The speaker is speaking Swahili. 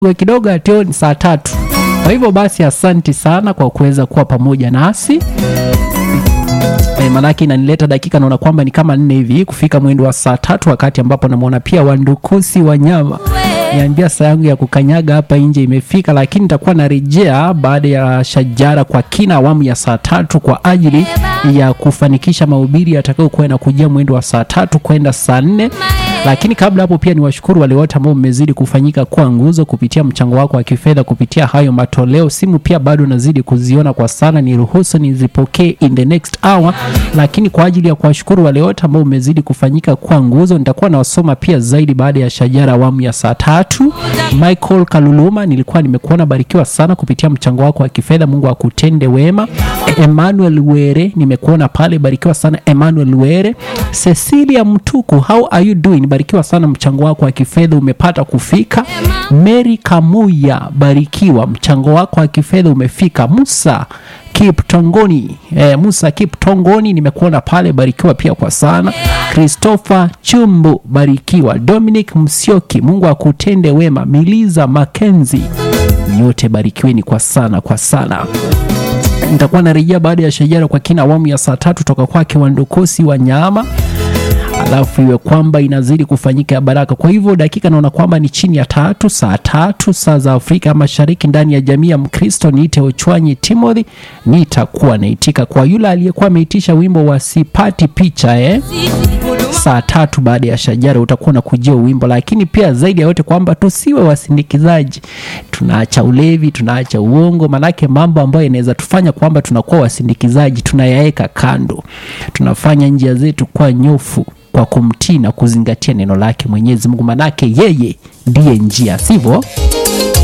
kidogo atio ni saa tatu. Kwa hivyo basi, asanti sana kwa kuweza kuwa pamoja nasi. E, manake inanileta dakika naona kwamba ni kama nne hivi kufika mwendo wa saa tatu, wakati ambapo namwona pia Wandukusi Wanyama niambia saa yangu ya kukanyaga hapa nje imefika, lakini nitakuwa narejea baada ya shajara kwa kina awamu ya saa tatu kwa ajili ya kufanikisha mahubiri yatakayokuwa yanakujia mwendo wa saa tatu kwenda saa nne lakini kabla hapo pia ni washukuru wale wote ambao mmezidi kufanyika kuwa nguzo kupitia mchango wako wa kifedha kupitia hayo matoleo. Simu pia bado nazidi kuziona kwa sana, ni ruhusu nizipokee in the next hour. Lakini kwa ajili ya kuwashukuru wale wote ambao mmezidi kufanyika kuwa nguzo, nitakuwa nawasoma pia zaidi baada ya shajara awamu ya saa tatu. Michael Kaluluma, nilikuwa nimekuona, barikiwa sana kupitia mchango wako wa kifedha, Mungu akutende wema. Emmanuel Were, nimekuona pale, barikiwa sana Emmanuel Were. Cecilia Mtuku, how are you doing? Barikiwa sana, mchango wako wa kifedha umepata kufika. Mary Kamuya, barikiwa, mchango wako wa kifedha umefika. Musa Kiptongoni, eh, Musa Kiptongoni, nimekuona pale, barikiwa pia kwa sana. Christopher Chumbu, barikiwa. Dominic Msioki, Mungu akutende wema. Miliza Makenzi, nyote barikiweni kwa sana kwa sana nitakuwa narejea baada ya shajara kwa kina awamu ya saa tatu toka kwake Wandukusi wa nyama alafu iwe kwamba inazidi kufanyika ya baraka. Kwa hivyo dakika naona kwamba ni chini ya tatu, saa tatu saa za Afrika Mashariki, ndani ya jamii ya Mkristo. Niite Ochwanyi Timothy, nitakuwa naitika kwa yule aliyekuwa ameitisha wimbo wa sipati picha eh? saa tatu baada ya shajara utakuwa na kujia wimbo, lakini pia zaidi ya yote kwamba tusiwe wasindikizaji. Tunaacha ulevi, tunaacha uongo, manake mambo ambayo yanaweza tufanya kwamba tunakuwa wasindikizaji tunayaweka kando, tunafanya njia zetu kwa nyofu kwa kumtii na kuzingatia neno lake Mwenyezi Mungu, manake yeye ndiye njia, sivyo?